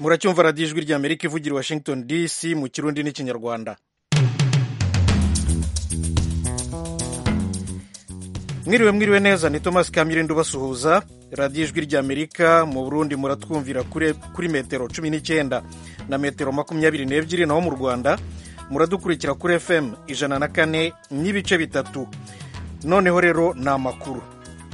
muracyumva radiyo ijwi rya amerika ivugira i washington dc mu kirundi n'ikinyarwanda mwiriwe mwiriwe neza ni thomas kamirindo ubasuhuza radiyo ijwi rya amerika mu burundi muratwumvira kuri metero cumi n'icyenda na metero makumyabiri n'ebyiri naho mu rwanda muradukurikira kuri fm ijana na kane n'ibice bitatu noneho rero ni amakuru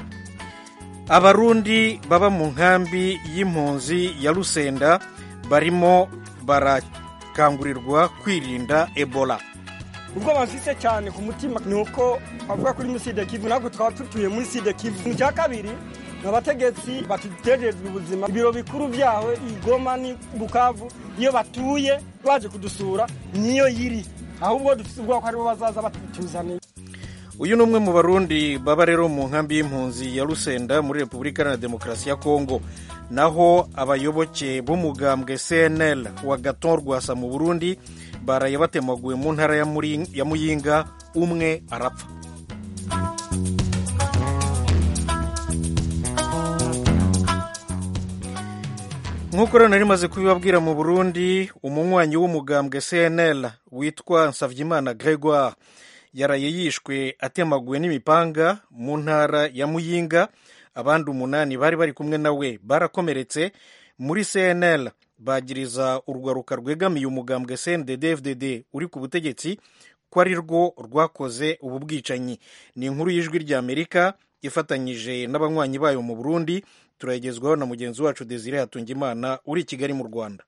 abarundi baba mu nkambi y'impunzi ya rusenda barimo barakangurirwa kwirinda ebola ubwo bafise cyane ku mutima ni uko bavuga kuri muside kivu ntabwo twaba tutuye muri side kivu icya kabiri ni abategetsi batutegerezwa ubuzima ibiro bikuru byaho igoma ni bukavu iyo batuye baje kudusura niyo yiri ahubwo dufite ubwoko ko aribo bazaza batuzaniye uyu ni umwe mu barundi baba rero mu nkambi y'impunzi ya rusenda muri repubulika iharanira demokarasi ya kongo naho abayoboke b'umugambwe cnl wa gaton rwasa mu burundi baraye batemaguwe mu ntara ya muyinga umwe arapfa nk'uko rero nari maze kubibabwira mu burundi umunywanyi w'umugambwe cnl witwa nsavyimana gregoire yaraye yishwe atemaguwe n'imipanga mu ntara ya muyinga abandi umunani bari bari kumwe nawe barakomeretse muri cnl bagiriza urwaruka rwegamiye umugambwe cndd fdd uri ku butegetsi ko ari rwo rwakoze ubu bwicanyi ni inkuru y'ijwi rya amerika ifatanyije n'abanywanyi bayo mu burundi turayigezwaho na mugenzi wacu desire hatungimana uri i kigali mu rwanda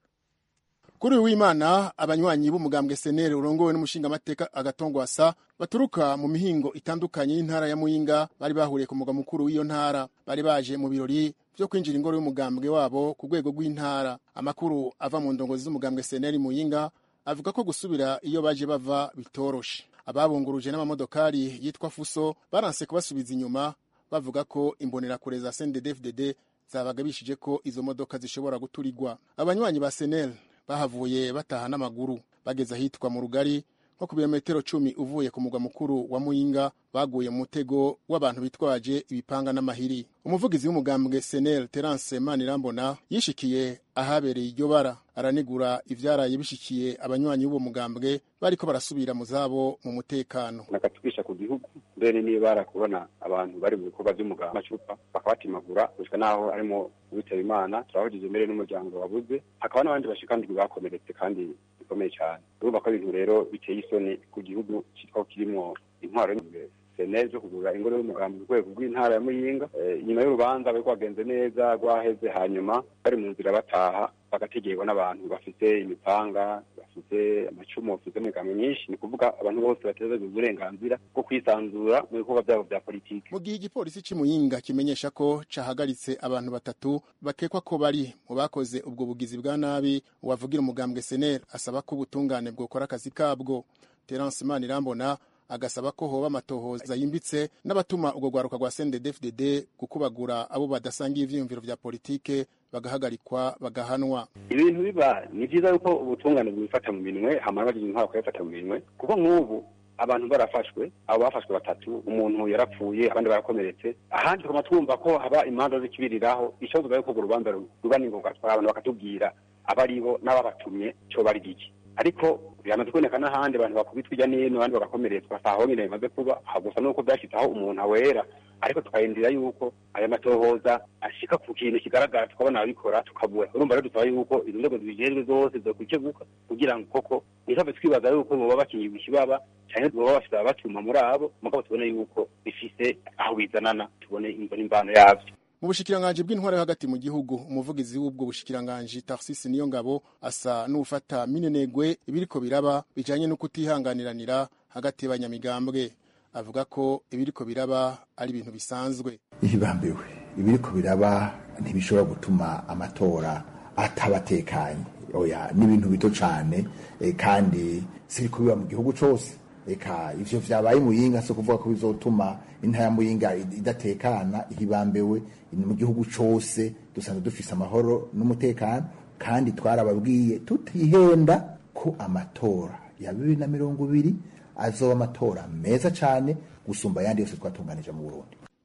kuri uyu w'imana abanywanyi b'umugambwe senere urongowe n'umushingamateka agatongwasa baturuka mu mihingo itandukanye y'intara ya muyinga bari bahuriye ku mugwa mukuru w'iyo ntara bari baje mu birori byo kwinjira ingoro y'umugambwe wabo ku rwego rw'intara amakuru ava mu ndongozi z'umugambwe senere muyinga avuga ko gusubira iyo baje bava bitoroshe ababunguruje n'amamodokari yitwa fuso baranse kubasubiza inyuma bavuga ko imbonerakure za sndfdd zabagabishije ko izo modoka zishobora guturigwa abanywanyi ba senere bahavuye bataha n'amaguru bageze ahitwa mu rugari nko ku birometero cumi uvuye ku mugwa mukuru wa muyinga baguye mu mutego w'abantu bitwaje ibipanga n'amahiri umuvugizi w'umugambwe senel terence manirambona yishikiye ahabereye iryo bara aranigura ivyaraye bishikiye abanywanyi b'uwo mugambwe bariko barasubira mu zabo mu mutekano nakatubisha ku gihugu mbere nibara kubona abantu bari mu bikorwa vy'umugambwe amacupa bakabatimagura gushika naho harimo uwitaba imana turahujije mbere n'umuryango wabuze hakaba n'abandi bashikandwi bakomeretse kandi bikomeye cyane urumva ko ibintu rero biteye isoni ku gihugu citwa kirimwo intwaro seneze zo kugura ingoro y'umugambi ku rwego rw'intara ya muyinga inyuma y'urubanza bari rwagenze neza rwaheze hanyuma bari mu nzira bataha bagategerwa n'abantu bafite imipanga bafite amacumu bafite imigambi myinshi ni kuvuga abantu bose bateza uburenganzira bwo kwisanzura mu bikorwa byabo bya politiki mu gihe igipolisi c'imuyinga kimenyesha ko cahagaritse abantu batatu bakekwa ko bari mu bakoze ubwo bugizi bwa nabi uwavugira umugambwe senere asaba ko ubutungane bwokora akazi kabwo terence manirambona agasaba ko hoba amatohoza yimbitse n'abatuma urwo rwaruka rwa CNDD-FDD gukubagura abo badasangiye ivyiyumviro vya politike bagahagarikwa bagahanwa ibintu biba ni vyiza yuko ubutungane bwifata mu minwe hamara bagize intwaro bakabifata mu minwe kuko nk'ubu abantu barafashwe abo bafashwe batatu umuntu yarapfuye abandi barakomeretse ahandi tukaba twumva ko haba imanza zikibiriraho ikibazo yuko urwo rubanza ruba ningoga abantu bakatubwira abaribo n'ababatumye co bari giki ariko biramaze kuboneka n'ahandi abantu bakubitwa ijya n'ino abandi bagakomeretswa saho nyine bimaze kuba gusa nuko byashyizeho umuntu awera ariko tukayindira yuko aya matohoza ashika ku kintu kigaragara tukabona ababikora tukabura urumva rero dusaba yuko izo nzego zibijejwe zose zokwikeguka kugira ngo koko ntitave twibaza yuko boba bakinyiwe ikibaba cyane boba bafite ababatuma muri abo mugabo tubone yuko bifise aho bizanana tubone imvo n'imvano yavyo mu bushikiranganji bw'intwaro yo hagati mu gihugu umuvugizi w'ubwo bushikiranganji Tarcisse niyo ngabo asa n'ufata minenegwe ibiriko biraba bijanye no kutihanganiranira hagati y'abanyamigambwe avuga ko ibiriko biraba ari ibintu bisanzwe ihibambiwe ibiriko biraba ntibishobora gutuma amatora atabatekanye oya ni ibintu bito cane e, kandi siriko biba mu gihugu cose eka ivyo vyabaye muyinga so kuvuga ko bizotuma intara ya muyinga idatekana ihibambewe mu gihugu cose dusanzwe dufise amahoro n'umutekano kandi twarababwiye tutihenda ko amatora ya bibiri na mirongo ibiri azoba amatora meza cane gusumba ayandi yose twatunganije mu Burundi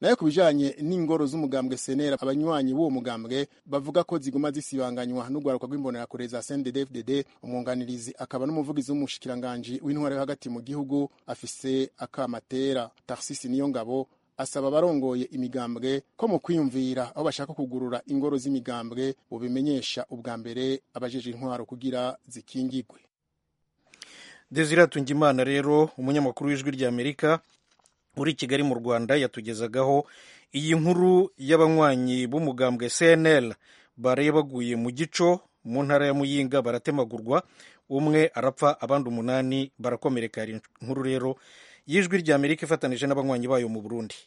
nayo ku bijanye n'ingoro z'umugambwe senera abanywanyi b'uwo mugambwe bavuga ko ziguma zisibanganywa n'urwaruka rw'imbonerakure za CNDD-FDD umwunganirizi akaba n'umuvugizi w'umushikiranganji w'intware yo hagati mu gihugu afise akamatera Tarsisi Niyongabo asaba abarongoye imigambwe ko mu kwiyumvira aho bashaka kugurura ingoro z'imigambwe bubimenyesha ubwa mbere abajeje intwaro kugira zikingigwe Desire Tungimana rero umunyamakuru w'ijwi rya Amerika uri i Kigali mu Rwanda yatugezagaho iyi nkuru y'abanywanyi b'umugambwe CNL baraye baguye mu gico mu ntara ya Muyinga baratemagurwa umwe arapfa abandi umunani barakomereka hari inkuru rero y'ijwi rya Amerika ifatanije n'abanywanyi bayo mu Burundi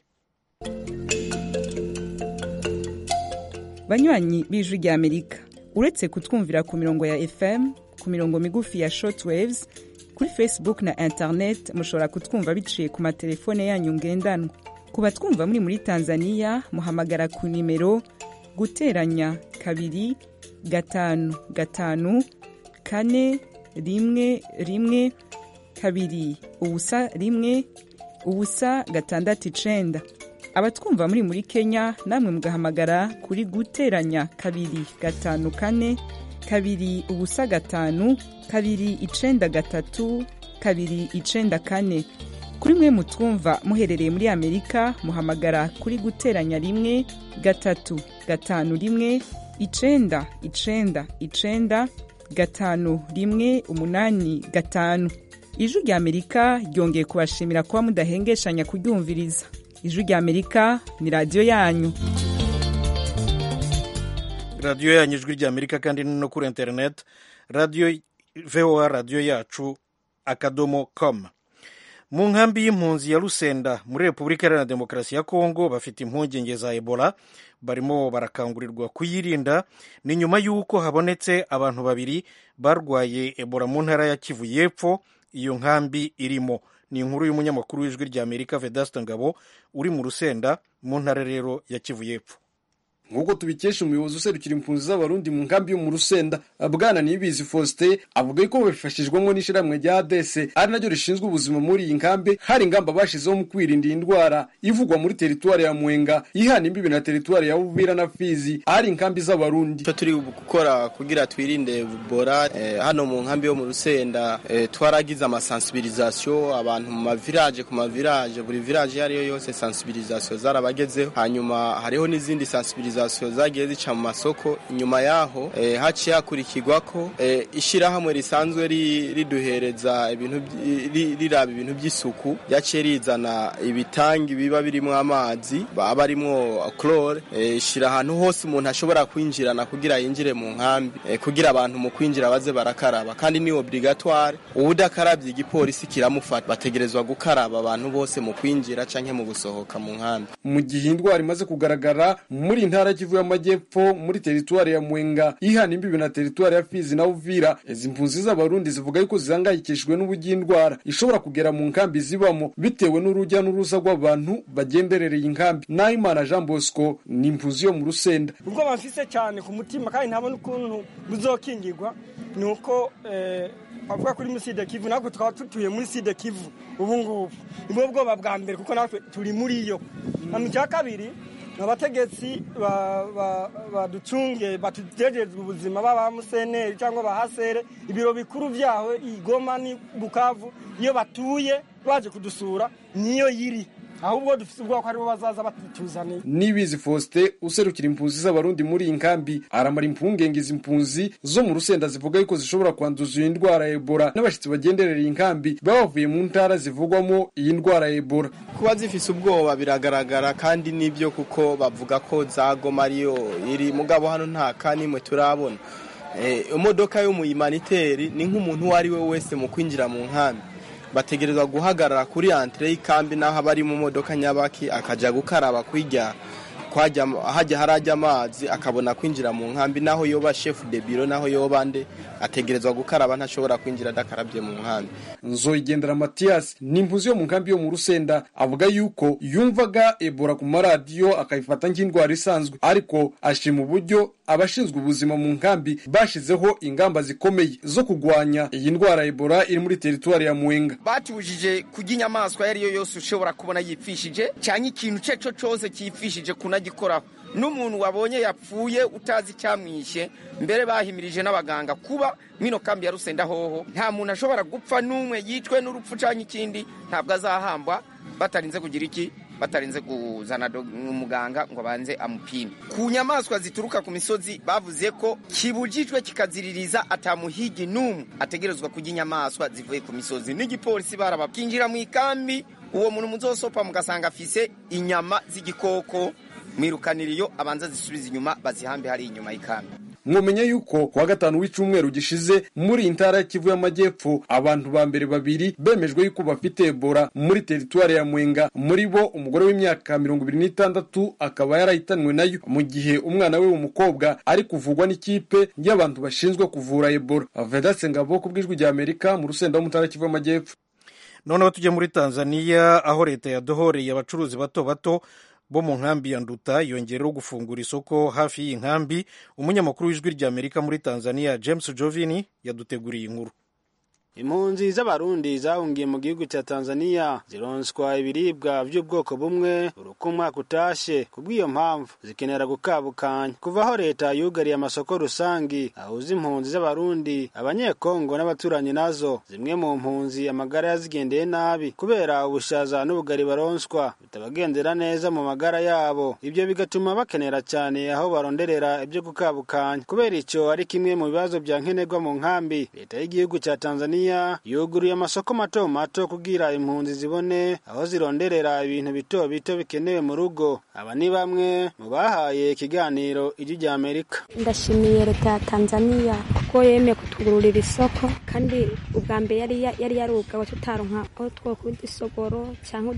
banywanyi b'ijwi rya Amerika uretse kutwumvira ku mirongo ya FM ku mirongo migufi ya shortwaves kuri Facebook na internet mushobora kutwumva biciye ku matelefone yanyu ngendanwa ku batwumva muri muri Tanzania muhamagara ku nimero guteranya kabiri gatanu gatanu kane rimwe rimwe kabiri ubusa rimwe ubusa gatandatu icenda abatwumva muri muri kenya namwe mugahamagara kuri guteranya kabiri gatanu kane kabiri ubusa gatanu kabiri icenda gatatu kabiri icenda kane kuri mwe mutwumva muherereye muri amerika muhamagara kuri guteranya rimwe gatatu gatanu rimwe icenda icenda icenda gatanu rimwe umunani gatanu ijwi rya amerika ryongeye kubashimira kuba mudahengeshanya kuryumviriza ijwi rya amerika ni radiyo yanyu radiyo yanyu ijwi rya amerika kandi ni no kuri interineti radiyo voa radiyo yacu akadomo com mu nkambi y'impunzi ya rusenda muri repubulika iharanira demokarasi ya kongo bafite impungenge za ebola barimo barakangurirwa kuyirinda ni nyuma y'uko habonetse abantu babiri barwaye ebola mu ntara ya kivu y'epfo iyo nkambi irimo ni inkuru y'umunyamakuru w'ijwi rya amerika vedasita ngabo uri mu rusenda mu ntara rero ya kivu y'epfo nk'uko tubikesha umuyobozi userukira impunzi z'abarundi mu nkambi yo mu rusenda bwana niyibizi faustin avuga ko babifashijwemo n'ishyirahamwe rya adese ari naryo rishinzwe ubuzima muri iyi nkambi hari ingamba bashizeho mu kwirinda iyi ndwara ivugwa muri teritwari ya mwenga ihana imbibi na teritwari ya bubira na fizi ahari inkambi z'abarundi icyo turi gukora kugira twirinde bora eh, hano mu nkambi yo mu rusenda eh, twaragize amasensibilisation abantu mu mavirage ku mavirage buri village iyo ariyo yose sensibilisation zarabagezeho hanyuma hariho n'izindi sensibilisation zagiye zica mu masoko inyuma yaho eh, haciye hakurikirwa ko eh, ishyirahamwe risanzwe riduhereza ibintu riraba ibintu by'isuku ryaciye rizana ibitangi biba birimo amazi aba arimo chlore ishyira ahantu hose umuntu ashobora kwinjirana kugira yinjire mu nkambi kugira abantu mu kwinjira baze barakaraba kandi ni obligatoire uwudakarabye igipolisi kiramufata bategerezwa gukaraba abantu bose mu kwinjira canke mu gusohoka mu nkambi mu gihe indwara imaze kugaragara muri intara kivu y'amajyepfo muri teritwari ya mwenga ihana imbibi na teritwari ya fizi na uvira izi mpunzi z'abarundi zivuga yuko zihangayikishijwe n'uburyo indwara ishobora kugera mu nkambi zibamo bitewe n'urujya n'uruza rw'abantu bagenderereye inkambi nahimana jean bosco ni impunzi yo mu rusenda ubwo bamfise cyane ku mutima kandi ntabona ukuntu buzokingirwa ni uko bavuga kuri muri sida kivu natwe tukaba tutuye muri sida kivu ubu ngubu nibwo bwoba bwa mbere kuko natwe turi muri yo na mu cya kabiri abategetsi baducunge batugejejwe ubuzima baba museneri cyangwa bahasere ibiro bikuru byaho igoma ni bukavu iyo batuye baje kudusura niyo yiri ahubwo dufite ubwoko ko aribo bazaza batutuzaniye nibizi faustin userukira impunzi z'abarundi muri iyi nkambi aramara impungenge izi mpunzi zo mu rusenda zivuga yuko zishobora kwanduza iyi ndwara ya ebola n'abashyitsi bagenderera iyi nkambi baba bavuye mu ntara zivugwamo iyi ndwara ya ebola kuba zifise ubwoba biragaragara kandi nibyo kuko bavuga ko zagoma ariyo iri mugabo hano nta kanimwe turabona imodoka yo mu imaniteri ni nk'umuntu uwo ari we wese mu kwinjira mu nkambi bategerezwa guhagarara kuri antire y'ikambi n'aho aba ari mu modoka nyabaki akajya gukaraba kwirya hajya harajya amazi akabona kwinjira mu nkambi naho yoba chef de biro naho yoba nde ategerezwa gukaraba ntashobora kwinjira adakarabye mu nkambi nzoyigendera matiyasi ni impuzi yo mu nkambi yo mu rusenda avuga yuko yumvaga ebola ku maradiyo akayifata nk'indwara isanzwe ariko ashima uburyo abashinzwe ubuzima mu nkambi bashizeho ingamba zikomeye zo kurwanya iyi ndwara ebola iri muri teritwari ya mwenga batubujije kurya inyamaswa iyo ari yo yose ushobora kubona yipfishije cyangwa ikintu icyo cyo cyose cyipfishije kunagikoraho n'umuntu wabonye yapfuye utazi icyamwishe mbere bahimirije n'abaganga kuba mwino kambi ya rusenda hoho nta muntu ashobora gupfa n'umwe yicwe n'urupfu cyangwa ikindi ntabwo azahambwa batarinze kugira iki batarinze kuzana umuganga ngo abanze amupime ku nyamaswa zituruka ku misozi bavuze ko kibujijwe kikaziririza atamuhigi n'umwe ategerezwa kurya inyamaswa zivuye ku misozi n'igipolisi baraba kinjira mu ikambi uwo muntu muzosopa mugasanga afise inyama z'igikoko mwirukaniriyo abanza zisubiza inyuma bazihambe hari inyuma y'ikambi mwumenya yuko kuwa gatanu w'icyumweru gishize muri iyi ntara ya kivu y'amajyepfo abantu ba mbere babiri bemejwe yuko bafite ebola muri teritwari ya mwenga muri bo umugore w'imyaka mirongo ibiri n'itandatu akaba yarahitanwe nayo mu gihe umwana we w'umukobwa ari kuvugwa n'ikipe y'abantu bashinzwe kuvura ebola vedatse ngabo ku bw'ijwi rya amerika mu rusenda wo mu ntara ya kivu y'amajyepfo noneho tujye muri tanzania aho leta yadohoreye abacuruzi bato bato bo mu nkambi ya nduta yongereho gufungura isoko hafi y'iyi nkambi umunyamakuru w'ijwi rya amerika muri tanzania james jovini yaduteguriye inkuru impunzi z'abarundi zahungiye mu gihugu cya tanzania zironswa ibiribwa by'ubwoko bumwe buri uko umwaka utashe ku bw'iyo mpamvu zikenera gukabukanya kuva aho leta yugariye amasoko rusangi ahuza impunzi z'abarundi abanyekongo n'abaturanyi nazo zimwe mu mpunzi amagara yazigendeye nabi kubera ubushaza n'ubugari baronswa bitabagendera neza mu magara yabo ibyo bigatuma bakenera cyane aho baronderera ibyo gukabukanya kubera icyo ari kimwe mu bibazo bya nkenerwa mu nkambi leta y'igihugu cya tanzania yuguruye amasoko mato mato kugira impunzi zibone aho zironderera ibintu bito bito bikenewe mu rugo aba ni bamwe mu bahaye ikiganiro ijwi rya amerika ndashimiye leta ya tanzania kuko yemeye kutugururira isoko kandi ubwa mbere yari yari yarugawe tutaronka aho twokura isogoro cyangwa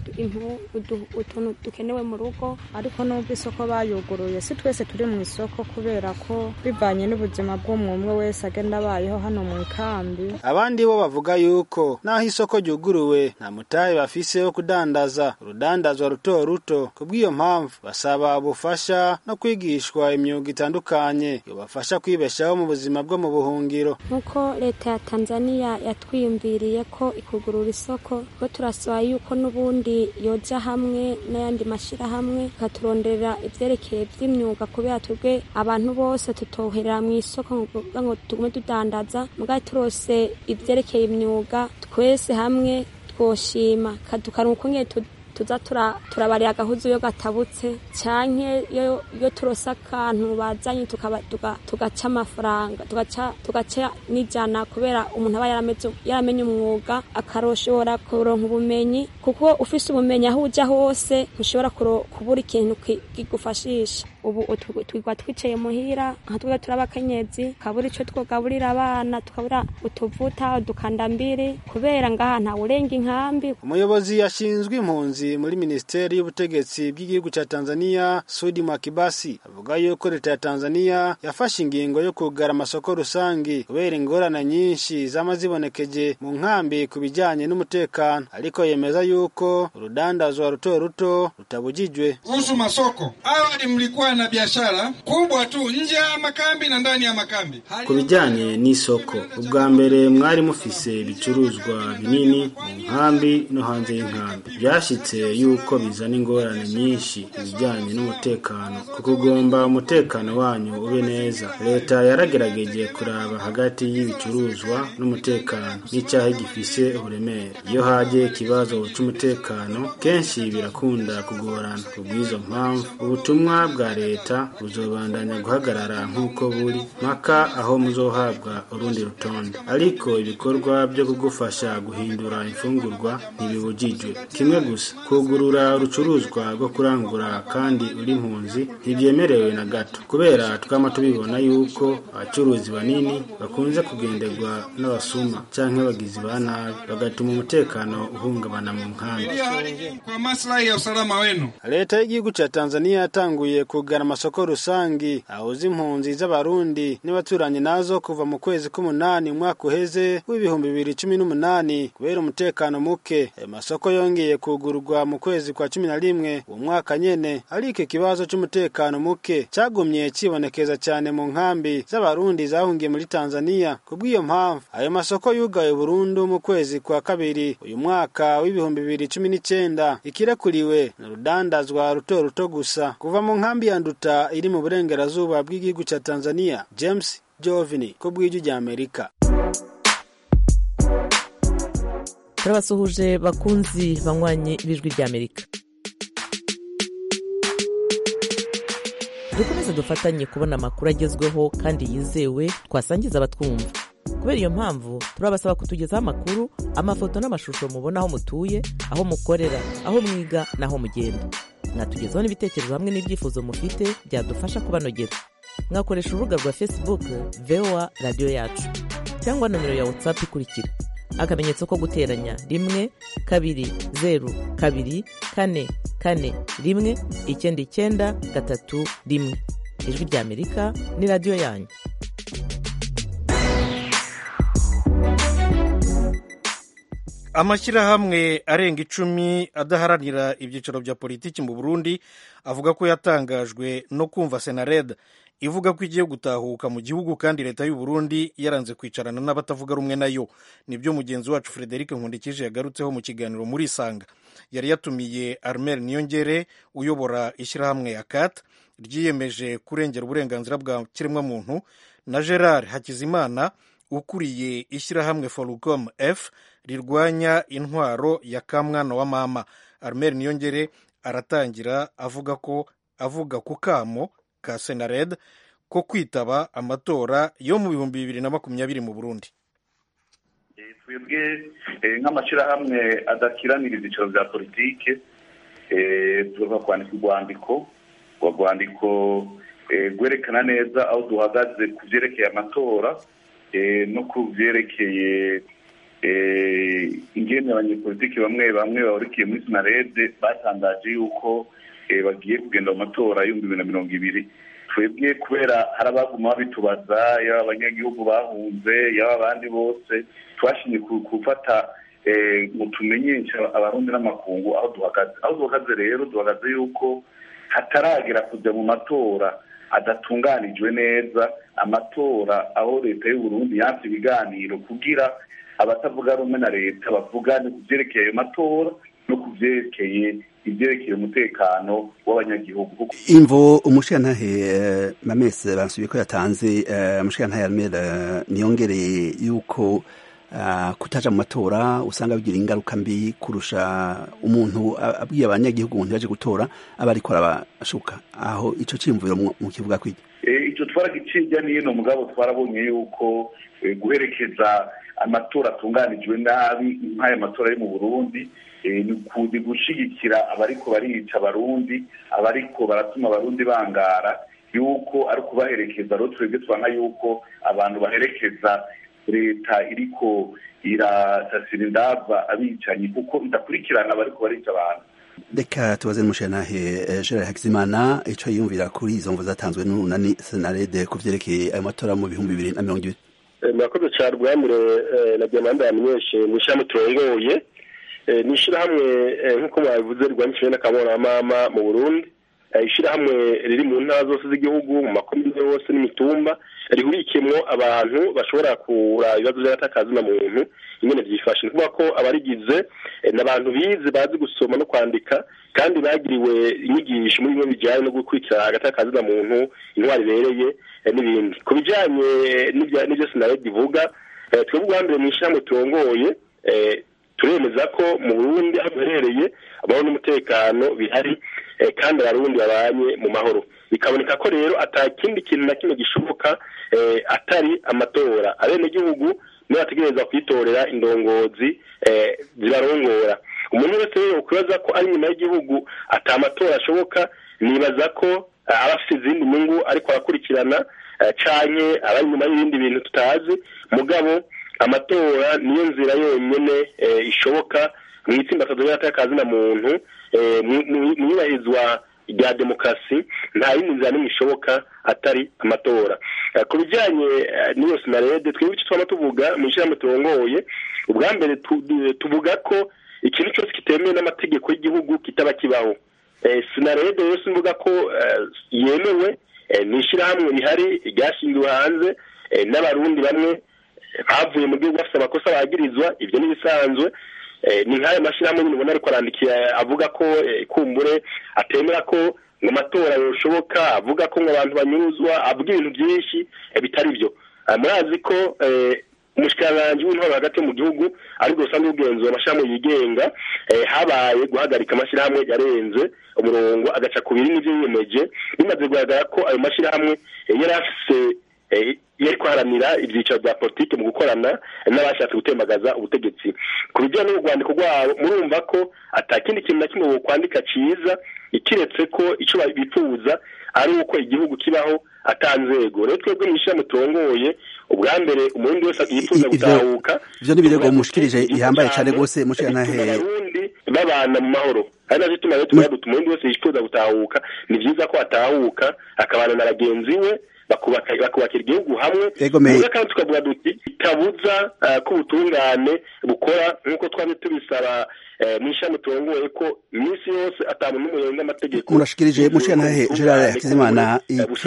utuntu dukenewe mu rugo ariko n'ubwo isoko bayuguruye si twese turi mu isoko kubera ko bivanye n'ubuzima bw'umwe wese agenda abayeho hano mu ikambi abandi bo bavuga yuko naho isoko ryuguruwe nta mutahe bafise wo kudandaza urudandazwa ruto ruto ku bw'iyo mpamvu basaba ubufasha no kwigishwa imyuga itandukanye yobafasha kwibeshaho mu buzima bwo mu buhungiro nk'uko leta ya tanzania yatwiyumviriye ko ikugurura isoko ko turasaba yuko n'ubundi yoja hamwe n'ayandi mashyirahamwe ikaturonderera ibyerekeye by'imyuga kubera twebwe abantu bose tutoherera mu isoko ngo tugume tudandaza mugari turose ibyerekeye imyuga twese hamwe twoshima tukaronka ukungene tuza turabarira agahuzu iyo gatabutse cyane iyo turose akantu bazanye tugaca amafaranga tugaca n'ijana kubera umuntu aba yaramenye umwuga akaroshobora kuronka ubumenyi kuko ufise ubumenyi aho ujya hose ntushobora kubura ikintu kigufashisha ubu twigwa twicaye muhira nka twe turi abakenyezi tukabura icyo twogaburira abana tukabura utuvuta udukandambiri kubera ngaha ntawe urenga inkambi umuyobozi yashinzwe impunzi muri minisiteri y'ubutegetsi bw'igihugu cya tanzania sudi makibasi avuga yuko leta ya tanzania yafashe ingingo yo kugara amasoko rusange kubera ingorane nyinshi zama zibonekeje mu nkambi ku bijyanye n'umutekano ariko yemeza yuko urudandazwa ruto ruto rutabujijwe kuhusu masoko awali mlikuwa na biashara kubwa tu nje ya makambi na ndani ya makambi ku bijyanye n'isoko ubwa mbere mwari mufise ibicuruzwa binini mu nkambi no hanze y'inkambi byashyitse yuko bizana ingorane nyinshi ku bijyanye n'umutekano kuko ugomba umutekano wanyu ube neza leta yaragerageje kuraba hagati y'ibicuruzwa n'umutekano n'icyaha gifise uburemere iyo hagiye ikibazo cy'umutekano kenshi birakunda kugorana ku bw'izo mpamvu ubutumwa bwa leta buzobandanya guhagarara nk'uko buri mpaka aho muzohabwa urundi rutonde ariko ibikorwa byo kugufasha guhindura imfungurwa ntibibujijwe kimwe gusa kugurura urucuruzwa rwo kurangura kandi uri impunzi ntibyemerewe na gato kubera twama tubibona yuko abacuruzi banini bakunze kugenderwa n'abasuma canke abagizi ba nabi bagatuma umutekano uhungabana mu nkambi kwa maslahi ya usalama wenu. leta y'igihugu ca tanzania yatanguye kugana amasoko rusangi ahuza impunzi z'abarundi n'abaturanyi nazo kuva mu kwezi k'umunani umwaka uheze w'ibihumbi bibiri cumi n'umunani kubera umutekano muke ayo masoko yongeye kugurwa mu kwezi kwa cumi na rimwe uwo mwaka nyene ariko ikibazo c'umutekano muke cagumye cibonekeza cyane mu nkambi z'abarundi zahungiye muri tanzania kubw'iyo mpamvu ayo masoko yugaye burundu mu kwezi kwa kabiri uyu mwaka w'ibihumbi bibiri cumi n'icenda ikirekuriwe ni urudandazwa ruto ruto gusa kuva mu nkambi ya nduta iri mu burengerazuba bw'igihugu ca tanzania james jovini ku bw'ijwi rya amerika turabasuhuje bakunzi banywanyi b'ijwi ry'amerika dukomeze dufatanye kubona amakuru agezweho kandi yizewe twasangiza abatwumva kubera iyo mpamvu turabasaba kutugezaho amakuru amafoto n'amashusho mubona aho mutuye aho mukorera aho mwiga n'aho mugenda mwatugezaho n'ibitekerezo hamwe n'ibyifuzo mufite byadufasha kubanogera mwakoresha urubuga rwa facebook voa radiyo yacu cyangwa nomero ya whatsapp ikurikira akamenyetso ko guteranya rimwe kabiri zeru kabiri kane kane rimwe icyenda icyenda gatatu rimwe ijwi ry'amerika ni radiyo yanyu amashyirahamwe arenga icumi adaharanira ibyicaro bya politiki mu burundi avuga ko yatangajwe no kumva senared ivuga ko igiye gutahuka mu gihugu kandi leta y'u Burundi yaranze kwicarana n'abatavuga rumwe nayo nibyo mugenzi wacu frederic nkundikije yagarutseho mu kiganiro muri isanga yari yatumiye armel niyongere uyobora ishyirahamwe ya kat ryiyemeje kurengera uburenganzira bwa kiremwamuntu na gerard hakizimana ukuriye ishyirahamwe forucom f rirwanya intwaro ya kamwana wa mama armel niyongere aratangira avuga ko avuga ku kamo ka senared ko kwitaba amatora yo mu bihumbi bibiri na makumyabiri mu burundi twebwe nk'amashyirahamwe adakiranira ibyiciro bya politike tugomba kwandika urwandiko urwo rwandiko rwerekana neza aho duhagaze ku byerekeye amatora no ku byerekeye ingene abanyepolitiki bamwe bamwe bahurikiye muri sinarede batangaje yuko bagiye kugenda mu matora y'ibihumbi bibiri na mirongo ibiri twebwe kubera hari abaguma babitubaza yaba abanyagihugu bahunze yaba abandi bose twashinye gufata ngo tumenyeshe abarundi n'amakungu aho duhagaze aho duhagaze rero duhagaze yuko hataragera kujya mu matora adatunganijwe neza amatora aho leta y'uburundi yanse ibiganiro kugira abatavuga rumwe na leta bavugane ku byerekeye ayo matora no ku byerekeye ibyerekeye umutekano w'abanyagihugu imvo umushirantahe mamese basubiye ko yatanze umushirantahe armera niyongereye yuko kutaja mu matora usanga bigira ingaruka mbi kurusha umuntu abwiye abanyagihugu umuntu yaje gutora aba ariko arabashuka aho ico cimviro mu kivuga kwiki icyo twaragicijya n'ino mugabo twarabonye yuko guherekeza amatora atunganijwe nabi nk'aya matora yo mu burundi ni gushigikira abariko barica abarundi abariko baratuma abarundi bangara yuko ari ukubaherekeza rero twebwe tubona yuko abantu baherekeza leta iriko irasasira indava abicanyi kuko idakurikirana abariko barica abantu reka tubaze n'umushirantahe gerard hakizimana ico yiyumvira kuri izo mvu zatanzwe n'urunani senarede ku vyerekeye ayo matora mu bihumbi bibiri na mirongo ibiri murakoze cyane rwamure na diamanda yamenyeshe mu ishyirahamwe turongoye ni ishyirahamwe nk'uko mwabivuze rwandikishijwe n'akamaro mama mu burundi ishyirahamwe riri mu ntara zose z'igihugu mu makomine yose n'imitumba rihurikiyemo abantu bashobora kura ibibazo by'agatakazi na muntu ingene byifashe ni ukuvuga ko abarigize ni abantu bize bazi gusoma no kwandika kandi bagiriwe inyigisho muri bimwe bijyanye no gukurikira agatakazi na muntu intwari ibereye n'ibindi ku bijyanye n'ibyo sinaredi ivuga twebwe ubwa mbere mu ishyirahamwe turongoye turemeza ko mu burundi aho duherereye amahoro n'umutekano bihari kandi abarundi babanye mu mahoro bikaboneka ko rero atakindi kintu na kimwe gishoboka atari amatora abenegihugu nibo bategereza kwitorera indongozi zibarongora umuntu wese rero kwibaza ko ari nyuma y'igihugu ata amatora ashoboka nibaza ko aba afite izindi nyungu ariko arakurikirana canke aba nyuma y'ibindi bintu tutazi mugabo amatora niyo nzira yonyine ishoboka mu itsinda ry'akazi na muntu mu iyubahirizwa rya demokarasi nta yindi nzira n'imwe ishoboka atari amatora ku bijyanye n'iyo sinarede twebwe icyo twaba tuvuga mu ishyirahamwe turongoye ubwa mbere tuvuga ko ikintu cyose kitemewe n'amategeko y'igihugu kitaba kibaho sinarede rero simvuga ko yemewe ni ishyirahamwe rihari ryashingiwe hanze n'abarundi bamwe bavuye mu gihugu bafite amakosa bagirizwa ibyo ni ibisanzwe ni nk'ayo mashyirahamwe nyine ubona ariko arandikiye avuga ko kumbure atemera ko ngo amatora yashoboka avuga ko ngo abantu banyuzwa avuga ibintu byinshi bitari byo murazi ko umushikiranganji w'intwaro hagati mu gihugu ariko usanzwe ugenzura amashyirahamwe yigenga habaye guhagarika amashyirahamwe yarenze umurongo agaca ku biri n'ibyo yiyemeje bimaze kugaragara ko ayo mashyirahamwe yari afise yari kwaharanira ibyiciro bya politiki mu gukorana n'abashatse gutembagaza ubutegetsi ku bijyanye n'urwandiko rwabo murumva ko atakindi kintu na kimwe kwandika cyiza ikiretse ko icyo bifuza ari uko igihugu kibaho atanzego rero twebwe mu ishyirahamwe turongoye ubwa mbere umurundi wese yifuza gutahuka ivyo ni ibirego mushikirije ihambaye cane rwose mushikiranahe abarundi babana mu mahoro ari navyo tuma rero tuvuga duti umurundi wese yifuza gutahuka ni vyiza ko atahuka akabana na bagenzi we bakubakira igihugu hamwe muze kandi tukavuga duti itabuza ko ubutungane bukora nk'uko twari tubisaba mu ishami turongoye ko iminsi yose atamuntu n'umwe yenga amategeko murashikirije mushikiranahe gerard hakizimana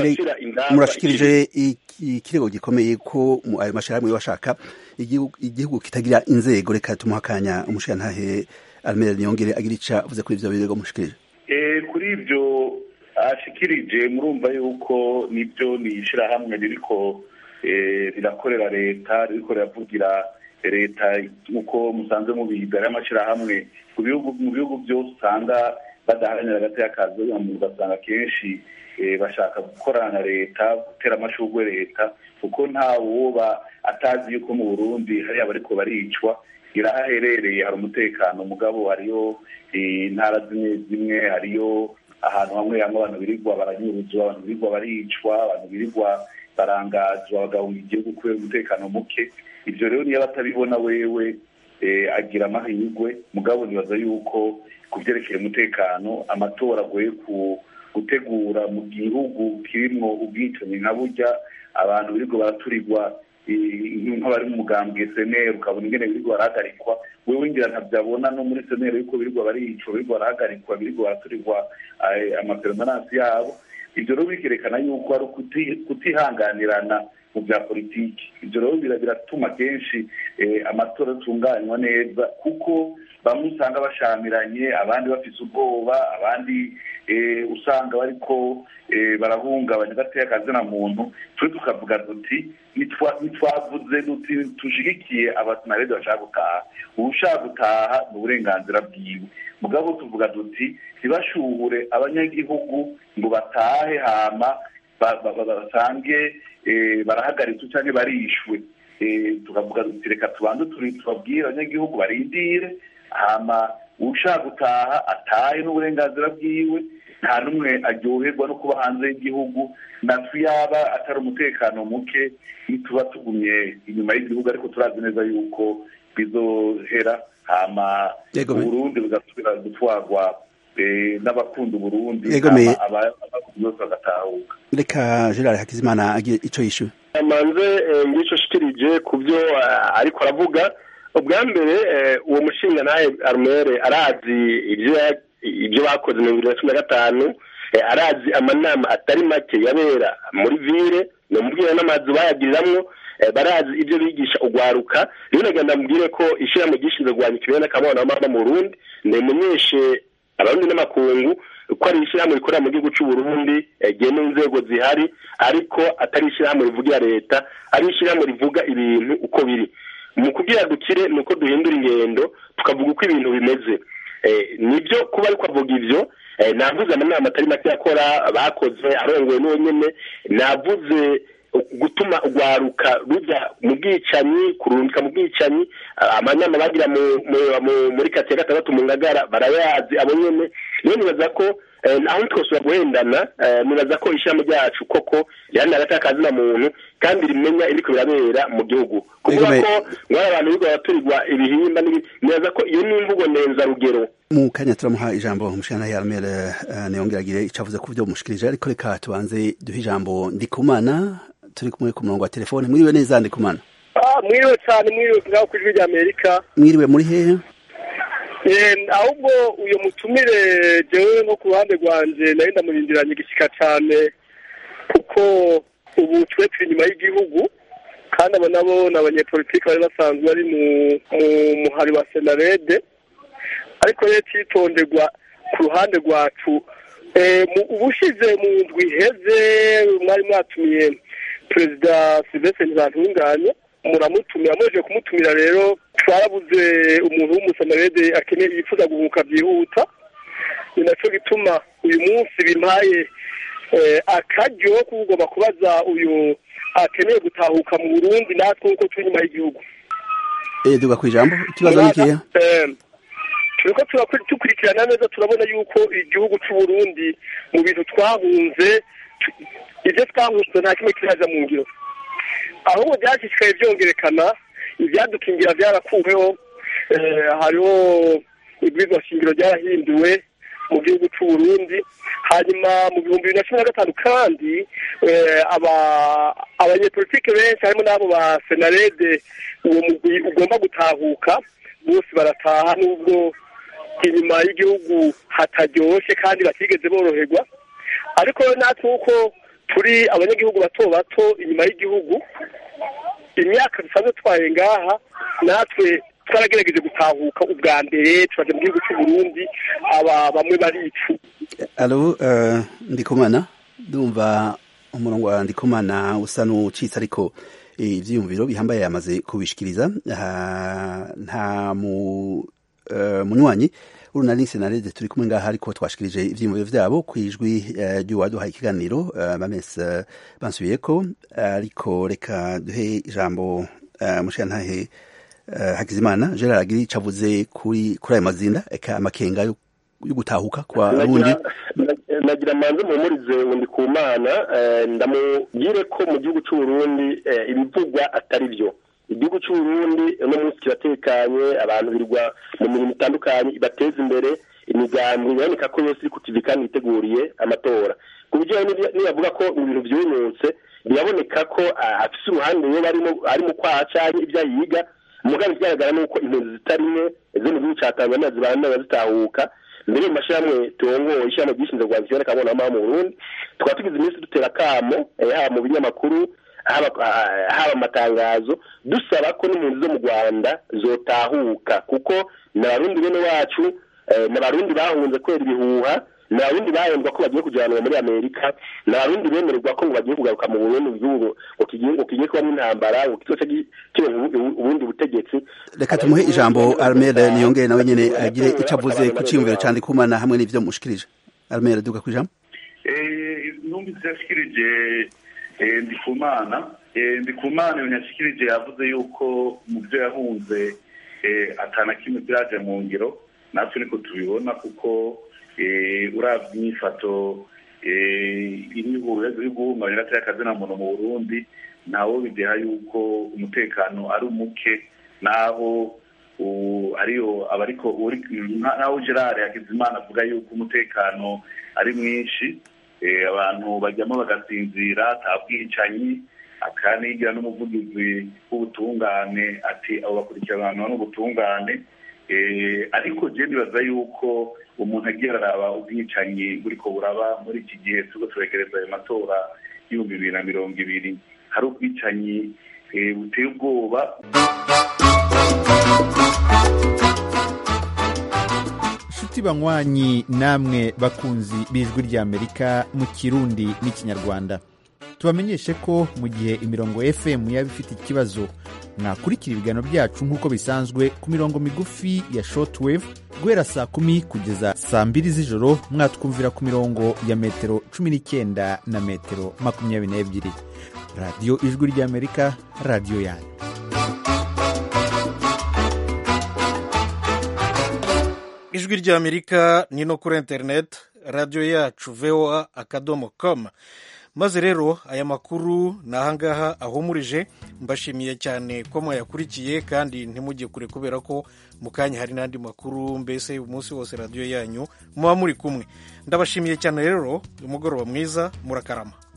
murashikirije ikirego gikomeye ko ayo mashirahamwe bashaka igihugu kitagira inzego reka tumuha akanya umushikirantahe almere niyongere agira ica avuze kuri ivyo birego mushikirije kuri ibyo ashikirije murumva yuko nibyo ni ishyirahamwe ririko rirakorera leta ririko riravugira leta nk'uko musanzwe mubiga ari amashyirahamwe mu bihugu byose usanga badaharanira agateka kazi ugasanga kenshi bashaka gukorana na leta gutera amashurwe leta kuko nta woba atazi yuko mu burundi hariya bariko baricwa irahaherereye hari umutekano mugabo hariyo intara zimwe zimwe hariyo ahantu hamwe hamwe abantu birirwa baranyuruzwa abantu birirwa baricwa abantu birirwa barangazwa bagahunga igihugu kubera umutekano muke ibyo rero niyo batabibona wewe agira amahirwe mugabo nibaza yuko ku byerekeye umutekano amatora agoye gutegura mu gihugu kirimo ubwicanyi nka burya abantu birirwa baraturirwa nk'abari mu mugambwe seneri ukabona ingene birirwa barahagarikwa wewe ngira ntabyabona no muri seneri yuko birirwa baricwa birirwa barahagarikwa birirwa baraturirwa amaperemanansi yabo ibyo rero bikerekana yuko ari kutihanganirana mu bya politiki ibyo rero biratuma kenshi amatora atunganywa neza kuko bamwe usanga bashamiranye abandi bafite ubwoba abandi usanga bariko barahungabanya agateka kazina muntu twe tukavuga duti ntitwavuze duti tushigikiye abasinarede bashaka gutaha ushaka gutaha ni uburenganzira bwiwe mugabo tuvuga duti ntibashuhure abanyagihugu ngo batahe hama basange barahagaritswe cyangwa barishwe tukavuga duti reka tubanze tubabwire abanyagihugu barindire hama ushaka gutaha atahe n'uburenganzira bwiwe nta n'umwe aryoherwa no kuba hanze y'igihugu natwe yaba atari umutekano muke ntituba tugumye inyuma y'igihugu ariko turazi neza yuko bizohera hama uburundi bugasubira gutwarwa n'abakunda uburundi bose bagatahuka reka gerard hakizimana agire ico yishuye amanze ngicyo shikirije ku byo ariko aravuga ubwa mbere uwo mushinga nawe arumere arazi ibyo bakoze mu bibiri na cumi na gatanu arazi amanama atari make yabera muri vire ni umubwira n'amazu bayagiriramwo barazi ibyo bigisha ugwaruka rero nagenda mubwire ko ishyirahamwe gishinzwe kurwanya ikibera n'akamana w'amama mu burundi nimenyeshe abarundi n'amakungu ko ari ishyirahamwe rikorera mu gihugu cy'u Burundi rigena inzego zihari ariko atari ishyirahamwe rivugira leta ari ishyirahamwe rivuga ibintu uko biri mu kubwira dukire ni uko duhindura ingendo tukavuga uko ibintu bimeze nibyo kuba ariko avuga ibyo navuze amanama atari make yakora bakoze arongoye n'uwo nyine navuze gutuma urwaruka rujya mu bwicanyi kurungika mu bwicanyi amanama bagira muri kate gatandatu mu ngagara barayazi abo nyene rero nibaza ko aho twosubira guhendana nibaza ko ishyirahamwe ryacu koko riharanira agati kazina muntu kandi rimenya ibiriko birabera mu gihugu kuvuga ko mwari abantu bigo baraturirwa ibihimba nibaza ko iyo ni imvugo ndenzarugero mu kanya turamuha ijambo umushana yarmere niyongeragire icavuze ku byo mushikirije ariko reka tubanze duhe ijambo ndikumana turi kumwe ku murongo wa telefone mwiriwe neza ndikumana mwiriwe cyane mwiriwe ngaho ku ijwi rya amerika mwiriwe muri hehe ahubwo uyu mutumire jewe nko ku ruhande rwanje nari ndamurindiranye igishyika cyane kuko ubu twe turi inyuma y'igihugu kandi abo nabo ni abanyepolitiki bari basanzwe bari mu muhari wa senarede ariko rero cyitonderwa ku ruhande rwacu ubushize mu ndwi iheze mwari mwatumiye perezida silvestre ntibantunganye muramutumira muje kumutumira rero twarabuze umuntu w'umusamarede akeneye yifuza guhuka byihuta ni nacyo gituma uyu munsi bimpaye akaryo ko ugomba kubaza uyu akeneye gutahuka mu burundi natwe nk'uko turi inyuma y'igihugu duga ku ijambo ikibazo ni ikihe turiko dukurikirana neza turabona yuko igihugu cy'u Burundi mu bintu twahunze ibyo twahunze nta kimwe kiraja mu ngiro ahubwo byashishikaye byongerekana ibyadukingira byarakuweho hariho ibwirizwa shingiro ryarahinduwe mu gihugu cy'u Burundi hanyuma mu bihumbi bibiri na cumi na gatanu kandi abanyepolitike benshi harimo n'abo ba senarede uwo mugwi ugomba gutahuka bose barataha n'ubwo inyuma y'igihugu hataryoshye kandi batigeze boroherwa ariko natwe uko turi abanyagihugu bato bato inyuma y'igihugu imyaka dusanzwe twaye ngaha natwe twaragerageje gutahuka ubwa mbere turaje mu gihugu cy'u Burundi aba bamwe baricu alo ndikumana ndumva umurongo wa ndikumana usa n'ucitse ariko ivyiyumviro bihambaye yamaze kubishikiriza nta munywanyi urunani senarede turi kumwe ngaha ariko twashikirije ivyiyumviro vyabo kwijwi ry'uwaduhaye ikiganiro bamese bansubiyeko ariko reka duhe ijambo mushiyantahe hakizimana gerard agiri cavuze kuri kuri ayo mazinda eka amakenga yo gutahuka kwa bundi nagira manze muhumurize undi ku mana ndamubwire ko mu gihugu cy'u Burundi ibivugwa atari byo igihugu cy'u Burundi uno munsi kiratekanye abantu birwa mu mirimo itandukanye ibateza imbere imigambi iboneka ko yose iri ku TV kandi yiteguriye amatora ku buryo nibavuga ko ibintu byunyutse biraboneka ko afise uruhande yo ari mu kwaha canke ibyo yiga mugabe ikigaragara ni uko impunzi zitari nke zo mu gihugu ca tanzania zibana zitahuka mbere mu mashyirahamwe turongoye ishyirahamwe ryishinzwe rwanda kiboneka abonamo mu burundi tukaba tugize iminsi dutera akamo haba mu binyamakuru haba amatangazo dusaba ko n'impunzi zo mu rwanda zotahuka kuko ni abarundi bene wacu ni abarundi bahunze kubera ibihuha ni abarundi bahembwa ko bagiye kujyanwa muri amerika ni abarundi bemererwa ko ngo bagiye kugaruka mu burundi mu gihugu ngo kigiye kubamo intambara ngo kizoce kironka ubundi butegetsi reka tumuhe ijambo armere niyongere nawe nyene agire ico avuze ku ciyumviro ca ndikumana hamwe n'ivyo mushikirije armere duga ku ijambo numvise yashikirije ndikumana ndikumana ibintu yashikirije yavuze yuko mu byo yahunze atana kimwe byaje mu ngiro natwe niko tubibona kuko urabye imyifato iri guhungabanya gatari akazina muntu mu burundi ntawo bideha yuko umutekano ari umuke naho ariyo abariko naho gerard hakizimana avuga yuko umutekano ari mwinshi abantu bajyamo bagasinzira ata bwicanyi akanigira n'umuvugizi w'ubutungane ati abo bakurikiranwa n'ubutungane ariko je ndibaza yuko umuntu agiye araraba ubwicanyi buriko buraba muri iki gihe turiko turegereza ayo matora y'ibihumbi bibiri na mirongo ibiri hari ubwicanyi buteye ubwoba nshuti banywanyi namwe bakunzi b'ijwi ry'amerika mu kirundi n'ikinyarwanda tubamenyeshe ko mu gihe imirongo fm yaba ifite ikibazo mwakurikira ibiganiro byacu nk'uko bisanzwe ku mirongo migufi ya shortwave guhera saa kumi kugeza saa mbiri z'ijoro mwatwumvira ku mirongo ya metero cumi n'icyenda na metero makumyabiri n'ebyiri radiyo ijwi ry'amerika radiyo yanyu ijwi ry'amerika ni no kuri interineti radiyo yacu voa akadomo com maze rero aya makuru ni ahangaha ahumurije mbashimiye cyane ko mwayakurikiye kandi ntimujye kure kubera ko mu kanya hari n'andi makuru mbese umunsi wose radiyo yanyu muba muri kumwe ndabashimiye cyane rero umugoroba mwiza murakarama